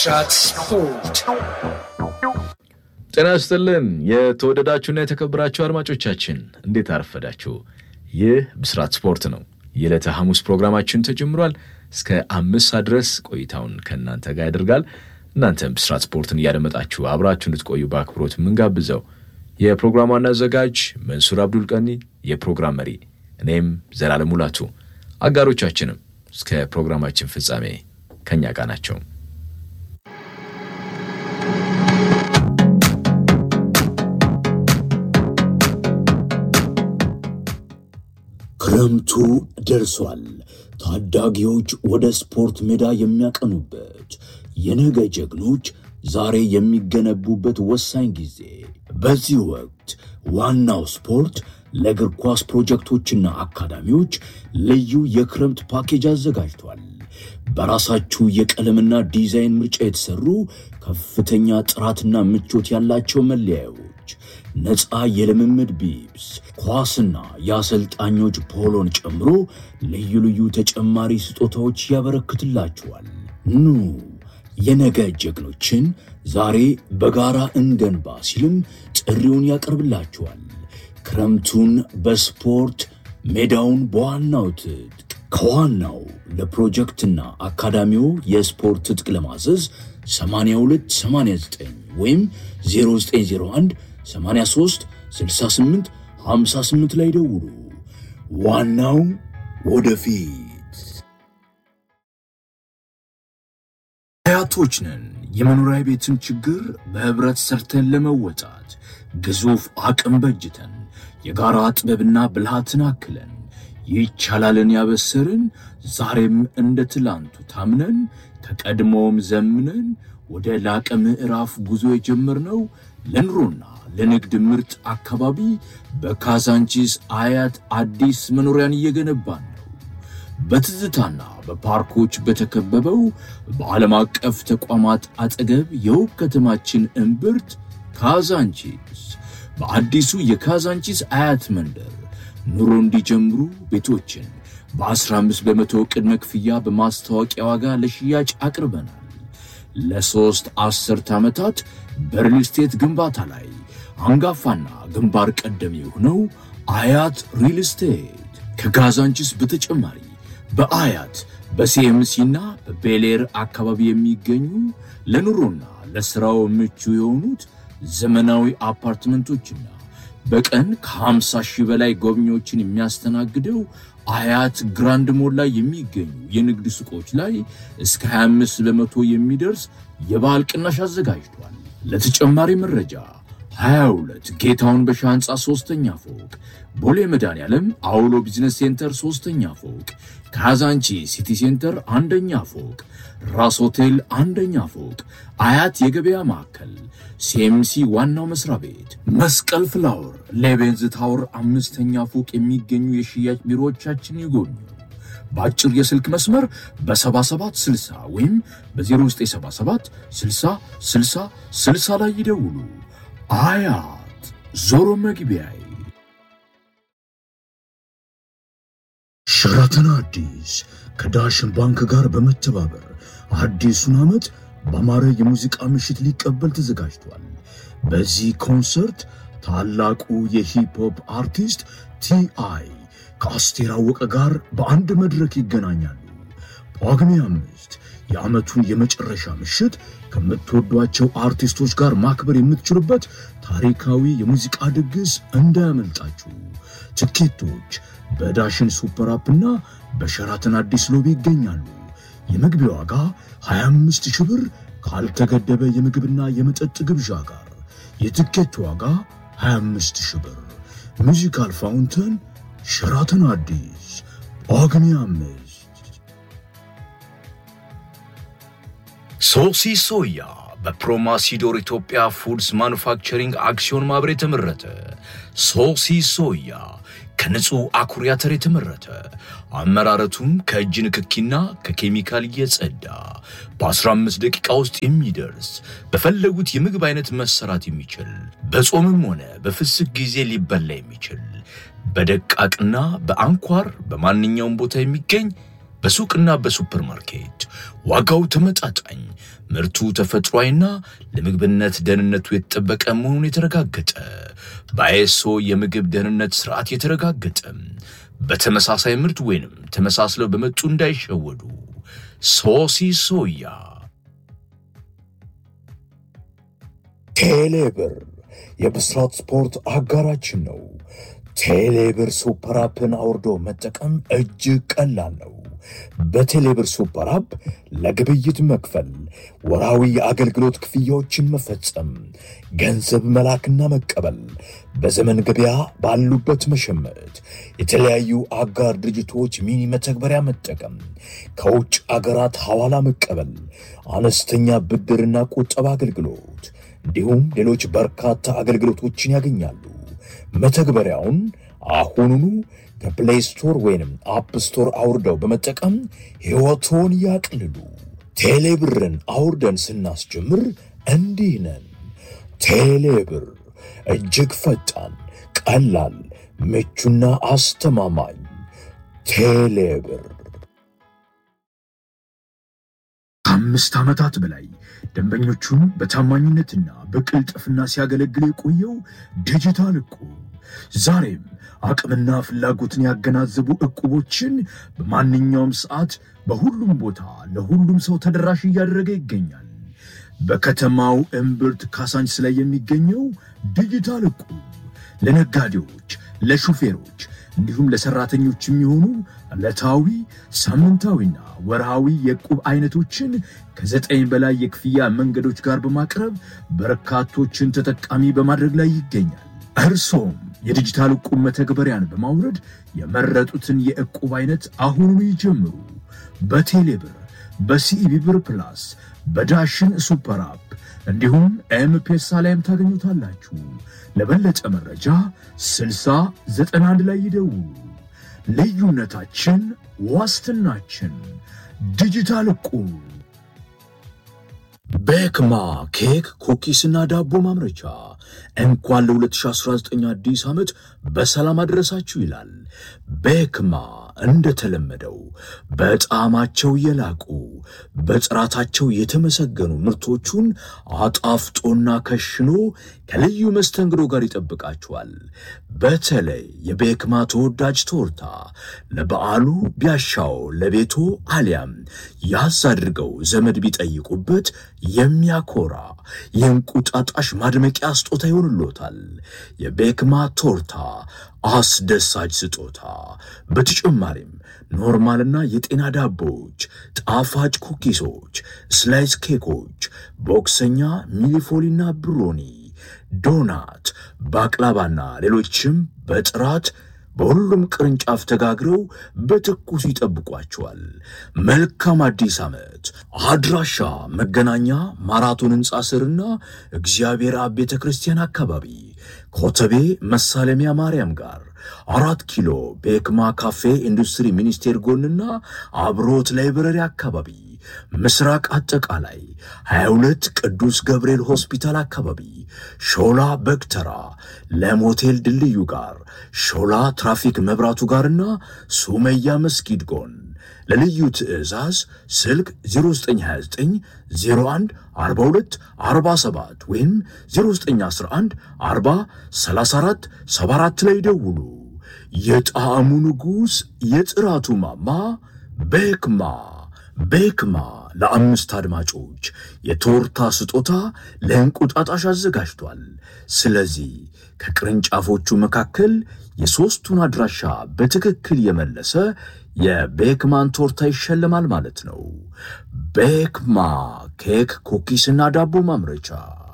ብስራት ስፖርት ጤና ይስጥልን የተወደዳችሁና የተከበራችሁ አድማጮቻችን እንዴት አረፈዳችሁ? ይህ ብስራት ስፖርት ነው። የዕለተ ሐሙስ ፕሮግራማችን ተጀምሯል። እስከ አምስት ሰዓት ድረስ ቆይታውን ከእናንተ ጋር ያደርጋል። እናንተም ብስራት ስፖርትን እያደመጣችሁ አብራችሁ እንድትቆዩ በአክብሮት የምንጋብዘው የፕሮግራሙ ዋና አዘጋጅ መንሱር አብዱል ቀኒ፣ የፕሮግራም መሪ እኔም ዘላለም ሙላቱ፣ አጋሮቻችንም እስከ ፕሮግራማችን ፍጻሜ ከእኛ ጋር ናቸው። ክረምቱ ደርሷል። ታዳጊዎች ወደ ስፖርት ሜዳ የሚያቀኑበት፣ የነገ ጀግኖች ዛሬ የሚገነቡበት ወሳኝ ጊዜ። በዚህ ወቅት ዋናው ስፖርት ለእግር ኳስ ፕሮጀክቶችና አካዳሚዎች ልዩ የክረምት ፓኬጅ አዘጋጅቷል። በራሳችሁ የቀለምና ዲዛይን ምርጫ የተሰሩ ከፍተኛ ጥራትና ምቾት ያላቸው መለያዮች፣ ነፃ የልምምድ ቢብስ፣ ኳስና የአሰልጣኞች ፖሎን ጨምሮ ልዩ ልዩ ተጨማሪ ስጦታዎች ያበረክትላችኋል። ኑ የነገ ጀግኖችን ዛሬ በጋራ እንገንባ ሲልም ጥሪውን ያቀርብላችኋል። ክረምቱን በስፖርት ሜዳውን በዋናው ትጥቅ ከዋናው ለፕሮጀክትና አካዳሚው የስፖርት ትጥቅ ለማዘዝ 8289 ወይም 0901 83 68 58 ላይ ደውሉ። ዋናው ወደፊት። አያቶች ነን። የመኖሪያ ቤትን ችግር በህብረት ሰርተን ለመወጣት ግዙፍ አቅም በጅተን የጋራ ጥበብና ብልሃትን አክለን ይቻላልን ያበሰርን ዛሬም እንደ ትላንቱ ታምነን ከቀድሞውም ዘምነን ወደ ላቀ ምዕራፍ ጉዞ የጀመርነው ለኑሮና ለንግድ ምርጥ አካባቢ በካዛንቺስ አያት አዲስ መኖሪያን እየገነባን ነው። በትዝታና በፓርኮች በተከበበው በዓለም አቀፍ ተቋማት አጠገብ የውብ ከተማችን እምብርት ካዛንቺስ በአዲሱ የካዛንቺስ አያት መንደር ኑሮ እንዲጀምሩ ቤቶችን በ15 በመቶ ቅድመ ክፍያ በማስታወቂያ ዋጋ ለሽያጭ አቅርበናል። ለሦስት አስርት ዓመታት በሪል ስቴት ግንባታ ላይ አንጋፋና ግንባር ቀደም የሆነው አያት ሪል ስቴት ከካዛንቺስ በተጨማሪ በአያት በሲኤምሲና በቤሌር አካባቢ የሚገኙ ለኑሮና ለሥራው ምቹ የሆኑት ዘመናዊ አፓርትመንቶችና በቀን ከ50 ሺህ በላይ ጎብኚዎችን የሚያስተናግደው አያት ግራንድ ሞል ላይ የሚገኙ የንግድ ሱቆች ላይ እስከ 25 በመቶ የሚደርስ የበዓል ቅናሽ አዘጋጅቷል። ለተጨማሪ መረጃ 22 ጌታውን በሻ ሕንፃ ሶስተኛ ፎቅ፣ ቦሌ መድኃኔዓለም አውሎ ቢዝነስ ሴንተር ሶስተኛ ፎቅ፣ ካዛንቺ ሲቲ ሴንተር አንደኛ ፎቅ፣ ራስ ሆቴል አንደኛ ፎቅ፣ አያት የገበያ ማዕከል፣ ሲኤምሲ ዋናው መስሪያ ቤት፣ መስቀል ፍላወር፣ ሌቤንዝ ታወር አምስተኛ ፎቅ የሚገኙ የሽያጭ ቢሮዎቻችን ይጎብኙ። በአጭር የስልክ መስመር በ7760 ወይም በ0977 60 60 60 ላይ ይደውሉ። አያት ዞሮ መግቢያዬ። ሸራተን አዲስ ከዳሽን ባንክ ጋር በመተባበር አዲሱን ዓመት በአማረ የሙዚቃ ምሽት ሊቀበል ተዘጋጅቷል። በዚህ ኮንሰርት ታላቁ የሂፕሆፕ አርቲስት ቲአይ ከአስቴር አወቀ ጋር በአንድ መድረክ ይገናኛሉ። ጳጉሜ አምስት የዓመቱን የመጨረሻ ምሽት ከምትወዷቸው አርቲስቶች ጋር ማክበር የምትችሉበት ታሪካዊ የሙዚቃ ድግስ እንዳያመልጣችሁ። ትኬቶች በዳሽን ሱፐር አፕ እና በሸራተን አዲስ ሎቢ ይገኛሉ። የመግቢያ ዋጋ 25 ሺህ ብር ካልተገደበ የምግብና የመጠጥ ግብዣ ጋር። የትኬት ዋጋ 25 ሺህ ብር። ሙዚካል ፋውንተን ሸራተን አዲስ ጳጉሜ አምስት። ሶሲ ሶያ በፕሮማሲዶር ኢትዮጵያ ፉድስ ማኑፋክቸሪንግ አክሲዮን ማህበር የተመረተ ሶሲ ሶያ ከንጹህ አኩሪ አተር የተመረተ አመራረቱም ከእጅ ንክኪና ከኬሚካል እየጸዳ በ15 ደቂቃ ውስጥ የሚደርስ በፈለጉት የምግብ አይነት መሰራት የሚችል በጾምም ሆነ በፍስክ ጊዜ ሊበላ የሚችል በደቃቅና በአንኳር በማንኛውም ቦታ የሚገኝ በሱቅና በሱፐርማርኬት ዋጋው ተመጣጣኝ፣ ምርቱ ተፈጥሯዊና ለምግብነት ደህንነቱ የተጠበቀ መሆኑን የተረጋገጠ በአይኤስኦ የምግብ ደህንነት ስርዓት የተረጋገጠ በተመሳሳይ ምርት ወይንም ተመሳስለው በመጡ እንዳይሸወዱ። ሶሲ ሶያ ቴሌብር የብስራት ስፖርት አጋራችን ነው። ቴሌብር ሱፐር አፕን አውርዶ መጠቀም እጅግ ቀላል ነው። በቴሌብር ሱፐር አፕ ለግብይት መክፈል፣ ወራዊ የአገልግሎት ክፍያዎችን መፈጸም፣ ገንዘብ መላክና መቀበል፣ በዘመን ገበያ ባሉበት መሸመት፣ የተለያዩ አጋር ድርጅቶች ሚኒ መተግበሪያ መጠቀም፣ ከውጭ አገራት ሐዋላ መቀበል፣ አነስተኛ ብድርና ቁጠባ አገልግሎት እንዲሁም ሌሎች በርካታ አገልግሎቶችን ያገኛሉ። መተግበሪያውን አሁኑኑ ከፕሌይ ስቶር ወይንም አፕ ስቶር አውርደው በመጠቀም ሕይወቶን ያቅልሉ። ቴሌብርን አውርደን ስናስጀምር እንዲህ ነን። ቴሌብር እጅግ ፈጣን፣ ቀላል፣ ምቹና አስተማማኝ። ቴሌብር ከአምስት ዓመታት በላይ ደንበኞቹን በታማኝነትና በቅልጥፍና ሲያገለግል የቆየው ዲጂታል እቁብ ዛሬም አቅምና ፍላጎትን ያገናዘቡ እቁቦችን በማንኛውም ሰዓት በሁሉም ቦታ ለሁሉም ሰው ተደራሽ እያደረገ ይገኛል። በከተማው እምብርት ካሳንችስ ላይ የሚገኘው ዲጂታል እቁብ ለነጋዴዎች፣ ለሹፌሮች እንዲሁም ለሰራተኞች የሚሆኑ ዕለታዊ ሳምንታዊና ወርሃዊ የዕቁብ አይነቶችን ከዘጠኝ በላይ የክፍያ መንገዶች ጋር በማቅረብ በርካቶችን ተጠቃሚ በማድረግ ላይ ይገኛል። እርሶም የዲጂታል ዕቁብ መተግበሪያን በማውረድ የመረጡትን የዕቁብ አይነት አሁኑኑ ይጀምሩ። በቴሌብር፣ በሲኢቢ ብር ፕላስ፣ በዳሽን ሱፐር አፕ እንዲሁም ኤምፔሳ ላይም ታገኙታላችሁ። ለበለጠ መረጃ 6091 ላይ ይደውሉ። ልዩነታችን ዋስትናችን። ዲጂታል ዕቁብ። ቤክማ ኬክ፣ ኩኪስና ዳቦ ማምረቻ እንኳን ለ2019 አዲስ ዓመት በሰላም አድረሳችሁ ይላል። ቤክማ እንደተለመደው በጣዕማቸው የላቁ በጥራታቸው የተመሰገኑ ምርቶቹን አጣፍጦና ከሽኖ ከልዩ መስተንግዶ ጋር ይጠብቃችኋል። በተለይ የቤክማ ተወዳጅ ቶርታ ለበዓሉ ቢያሻው ለቤቶ አሊያም ያዝ አድርገው ዘመድ ቢጠይቁበት የሚያኮራ የእንቁጣጣሽ ማድመቂያ ስጦታ ይሆንሎታል። የቤክማ ቶርታ አስደሳች ስጦታ። በተጨማሪም ኖርማልና የጤና ዳቦዎች፣ ጣፋጭ ኩኪሶች፣ ስላይስ ኬኮች፣ ቦክሰኛ፣ ሚሊፎሊና ብሮኒ፣ ዶናት፣ ባቅላባና ሌሎችም በጥራት በሁሉም ቅርንጫፍ ተጋግረው በትኩሱ ይጠብቋቸዋል። መልካም አዲስ ዓመት። አድራሻ መገናኛ ማራቶን ሕንፃ ስርና እግዚአብሔር አብ ቤተ ክርስቲያን አካባቢ ኮተቤ መሳለሚያ ማርያም ጋር አራት ኪሎ ቤክማ ካፌ ኢንዱስትሪ ሚኒስቴር ጎንና አብሮት ላይብረሪ አካባቢ ምስራቅ አጠቃላይ 22 ቅዱስ ገብርኤል ሆስፒታል አካባቢ ሾላ በግተራ ለሞቴል ድልድዩ ጋር ሾላ ትራፊክ መብራቱ ጋርና ሱመያ መስጊድ ጎን ለልዩ ትዕዛዝ ስልክ 0929 01 42 47 ወይም 0911 40 34 74 ላይ ደውሉ። የጣዕሙ ንጉሥ የጥራቱ ማማ ቤክማ ቤክማ ለአምስት አድማጮች የቶርታ ስጦታ ለእንቁጣጣሽ አዘጋጅቷል። ስለዚህ ከቅርንጫፎቹ መካከል የሦስቱን አድራሻ በትክክል የመለሰ የቤክማን ቶርታ ይሸለማል ማለት ነው። ቤክማ ኬክ፣ ኩኪስና ዳቦ ማምረቻ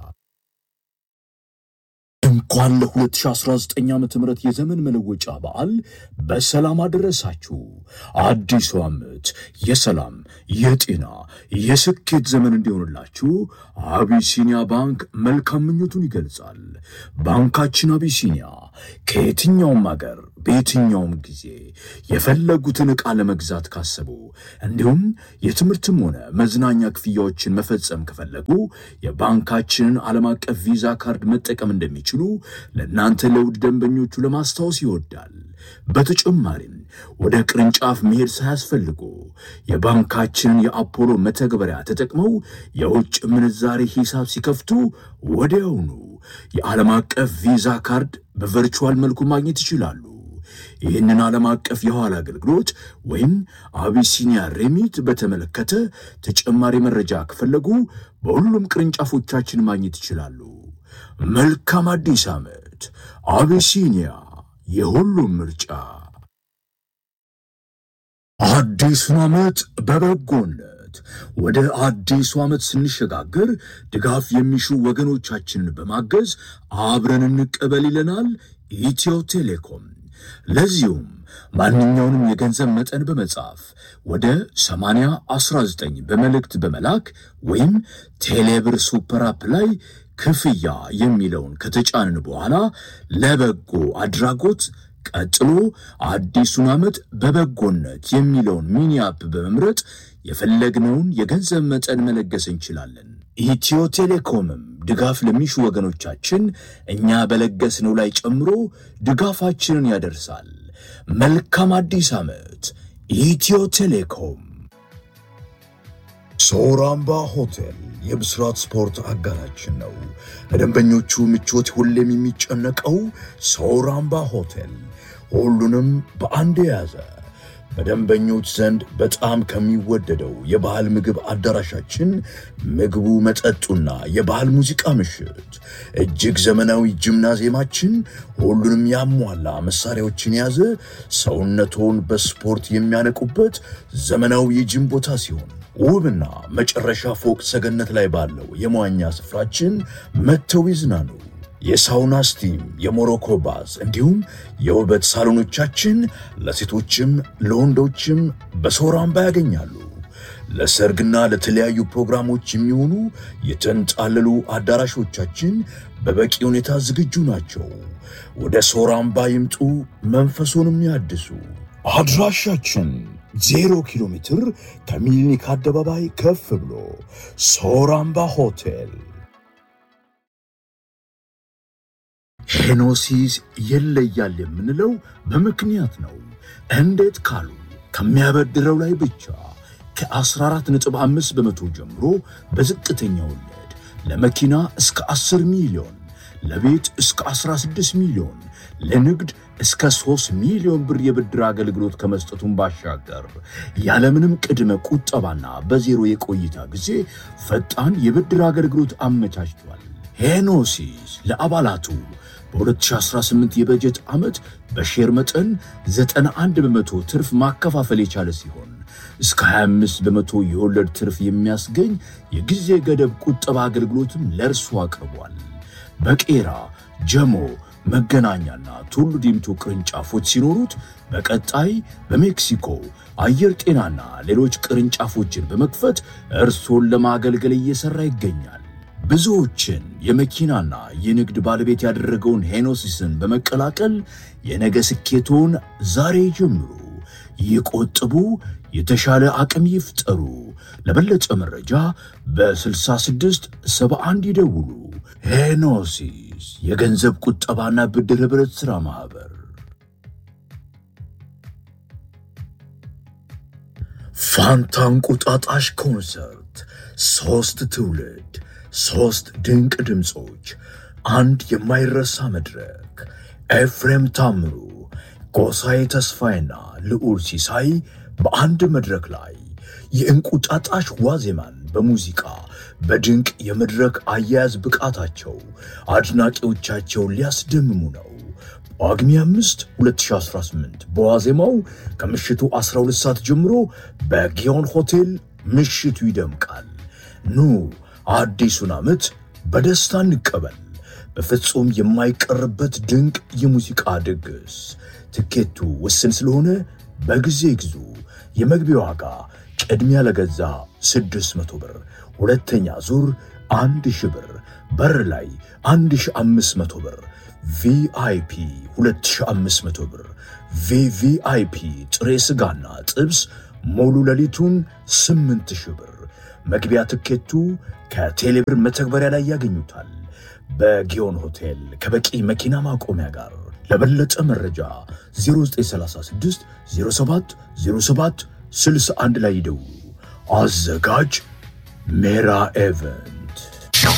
እንኳን ለ2019 ዓ ም የዘመን መለወጫ በዓል በሰላም አደረሳችሁ። አዲሱ ዓመት የሰላም የጤና የስኬት ዘመን እንዲሆንላችሁ አቢሲኒያ ባንክ መልካም ምኞቱን ይገልጻል። ባንካችን አቢሲኒያ ከየትኛውም አገር በየትኛውም ጊዜ የፈለጉትን ዕቃ ለመግዛት ካሰቡ እንዲሁም የትምህርትም ሆነ መዝናኛ ክፍያዎችን መፈጸም ከፈለጉ የባንካችንን ዓለም አቀፍ ቪዛ ካርድ መጠቀም እንደሚችሉ ለእናንተ ለውድ ደንበኞቹ ለማስታወስ ይወዳል። በተጨማሪም ወደ ቅርንጫፍ መሄድ ሳያስፈልጉ የባንካችንን የአፖሎ መተግበሪያ ተጠቅመው የውጭ ምንዛሬ ሂሳብ ሲከፍቱ ወዲያውኑ የዓለም አቀፍ ቪዛ ካርድ በቨርቹዋል መልኩ ማግኘት ይችላሉ። ይህንን ዓለም አቀፍ የኋላ አገልግሎት ወይም አቢሲኒያ ሬሚት በተመለከተ ተጨማሪ መረጃ ከፈለጉ በሁሉም ቅርንጫፎቻችን ማግኘት ይችላሉ። መልካም አዲስ ዓመት! አቢሲኒያ የሁሉም ምርጫ። አዲሱን ዓመት በበጎነት ወደ አዲሱ ዓመት ስንሸጋገር ድጋፍ የሚሹ ወገኖቻችንን በማገዝ አብረን እንቀበል ይለናል ኢትዮ ቴሌኮም። ለዚሁም ማንኛውንም የገንዘብ መጠን በመጻፍ ወደ 8019 በመልእክት በመላክ ወይም ቴሌብር ሱፐር አፕ ላይ ክፍያ የሚለውን ከተጫንን በኋላ ለበጎ አድራጎት ቀጥሎ አዲሱን ዓመት በበጎነት የሚለውን ሚኒ አፕ በመምረጥ የፈለግነውን የገንዘብ መጠን መለገስ እንችላለን። ኢትዮ ቴሌኮምም ድጋፍ ለሚሹ ወገኖቻችን እኛ በለገስነው ላይ ጨምሮ ድጋፋችንን ያደርሳል። መልካም አዲስ ዓመት! ኢትዮ ቴሌኮም። ሶራምባ ሆቴል የብስራት ስፖርት አጋራችን ነው። ለደንበኞቹ ምቾት ሁሌም የሚጨነቀው ሶራምባ ሆቴል ሁሉንም በአንድ የያዘ በደንበኞች ዘንድ በጣም ከሚወደደው የባህል ምግብ አዳራሻችን ምግቡ፣ መጠጡና የባህል ሙዚቃ ምሽት፣ እጅግ ዘመናዊ ጂምናዚየማችን ሁሉንም ያሟላ መሳሪያዎችን የያዘ ሰውነቶን በስፖርት የሚያነቁበት ዘመናዊ የጂም ቦታ ሲሆን ውብና መጨረሻ ፎቅ ሰገነት ላይ ባለው የመዋኛ ስፍራችን መጥተው ይዝናኑ። የሳውና ስቲም፣ የሞሮኮ ባዝ እንዲሁም የውበት ሳሎኖቻችን ለሴቶችም ለወንዶችም በሶራምባ ያገኛሉ። ለሰርግና ለተለያዩ ፕሮግራሞች የሚሆኑ የተንጣለሉ አዳራሾቻችን በበቂ ሁኔታ ዝግጁ ናቸው። ወደ ሶራምባ ይምጡ፣ መንፈሱንም ያድሱ። አድራሻችን ዜሮ ኪሎ ሜትር ከሚሊኒክ አደባባይ ከፍ ብሎ ሶራምባ ሆቴል። ሄኖሲስ ይለያል የምንለው በምክንያት ነው። እንዴት ካሉ ከሚያበድረው ላይ ብቻ ከ14.5 በመቶ ጀምሮ በዝቅተኛ ወለድ ለመኪና እስከ 10 ሚሊዮን፣ ለቤት እስከ 16 ሚሊዮን፣ ለንግድ እስከ 3 ሚሊዮን ብር የብድር አገልግሎት ከመስጠቱን ባሻገር ያለምንም ቅድመ ቁጠባና በዜሮ የቆይታ ጊዜ ፈጣን የብድር አገልግሎት አመቻችቷል። ሄኖሲስ ለአባላቱ በ2018 የበጀት ዓመት በሼር መጠን 91 በመቶ ትርፍ ማከፋፈል የቻለ ሲሆን እስከ 25 በመቶ የወለድ ትርፍ የሚያስገኝ የጊዜ ገደብ ቁጠባ አገልግሎትም ለእርሱ አቅርቧል። በቄራ ጀሞ፣ መገናኛና ቱሉ ዲምቱ ቅርንጫፎች ሲኖሩት በቀጣይ በሜክሲኮ አየር ጤናና ሌሎች ቅርንጫፎችን በመክፈት እርሶን ለማገልገል እየሠራ ይገኛል። ብዙዎችን የመኪናና የንግድ ባለቤት ያደረገውን ሄኖሲስን በመቀላቀል የነገ ስኬቶን ዛሬ ጀምሩ። ይቆጥቡ፣ የተሻለ አቅም ይፍጠሩ። ለበለጠ መረጃ በ66 71 ይደውሉ። ሄኖሲስ የገንዘብ ቁጠባና ብድር ኅብረት ሥራ ማኅበር። ፋንታ እንቁጣጣሽ ኮንሰርት ሦስት ትውልድ ሦስት ድንቅ ድምፆች፣ አንድ የማይረሳ መድረክ። ኤፍሬም ታምሩ፣ ጎሳዬ ተስፋዬና ልዑል ሲሳይ በአንድ መድረክ ላይ የእንቁጣጣሽ ዋዜማን በሙዚቃ በድንቅ የመድረክ አያያዝ ብቃታቸው አድናቂዎቻቸውን ሊያስደምሙ ነው። ጳጉሜ 5 2018 በዋዜማው ከምሽቱ 12 ሰዓት ጀምሮ በጊዮን ሆቴል ምሽቱ ይደምቃል። ኑ አዲሱን ዓመት በደስታ እንቀበል። በፍጹም የማይቀርበት ድንቅ የሙዚቃ ድግስ። ትኬቱ ውስን ስለሆነ በጊዜ ግዙ። የመግቢያ ዋጋ ቅድሚያ ለገዛ 600 ብር፣ ሁለተኛ ዙር 1000 ብር፣ በር ላይ 1500 ብር፣ ቪአይፒ 2500 ብር፣ ቪቪአይፒ ጥሬ ሥጋና ጥብስ ሙሉ ሌሊቱን 8000 ብር። መግቢያ ትኬቱ ከቴሌብር መተግበሪያ ላይ ያገኙታል። በጊዮን ሆቴል ከበቂ መኪና ማቆሚያ ጋር ለበለጠ መረጃ 0936 07 07 61 ላይ ይደውሉ። አዘጋጅ ሜራ ኤቨን